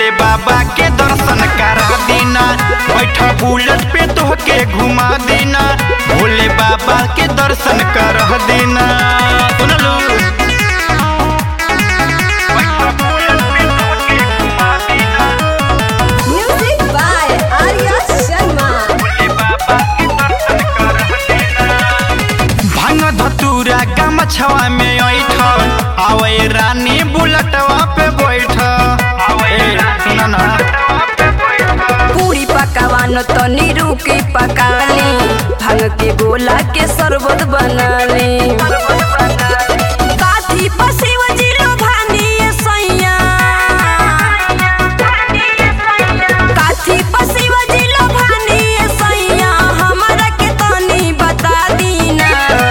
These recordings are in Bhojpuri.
भोले बाबा के दर्शन करा देना बैठा बुलेट पे तोहके घुमा देना भोले बाबा के दर्शन कर देना सुनलू बैठा बुलेट पे तोहके घुमा देना Music by Arya Sharma. Bhole बाबा के दर्शन कर देना भांग धतूरा गमछवा में ऐठ आवे रानी बुलटवा पे बैठ आवे सुन ना पूरी पकावान तनी रुकी पकाली भांग के गोला के शरबत बनाली काथी पसिव जिलो भानी ये सैया काथी पसिव जिलो भानी ये सैया हमरा के तनी बता दीना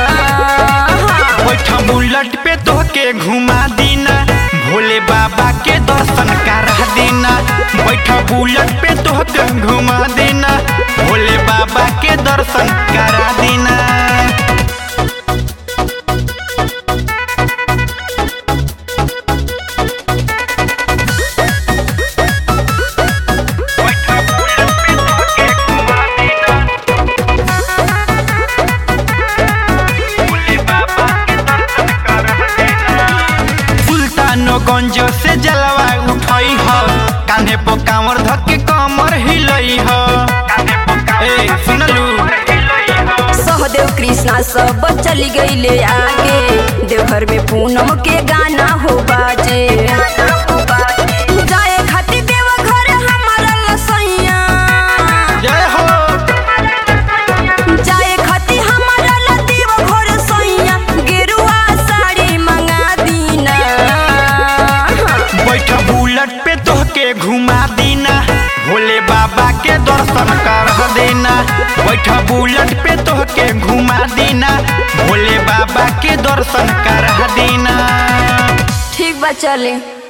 बैठ बुलेट पे तोहके घुमा दीना भोले बाबा के दर्शन करा देना बैठ बुलेट पे तोहके घुमा देना भोले बाबा के दर्शन करा देना सुल्तानगंज से जलवा उठई ह कांधे पर कांवर धके कमर हिलई ह ए सुनलू सहदेव कृष्णा सब चली गईले आगे देवघर में पूनम के गाना हो बाजे जाए खातिर देवघर हमारा लसैया जय हो जाए खातिर हमारा ला देवघर सैया गेरुआ साड़ी मंगा दीना बैठ बुलेट पे तोहके घुमा देना भोले बाबा के दर्शन कर देना बैठ बुलेट पे तोहके घुमा देना भोले बाबा के दर्शन कर देना ठीक बा चले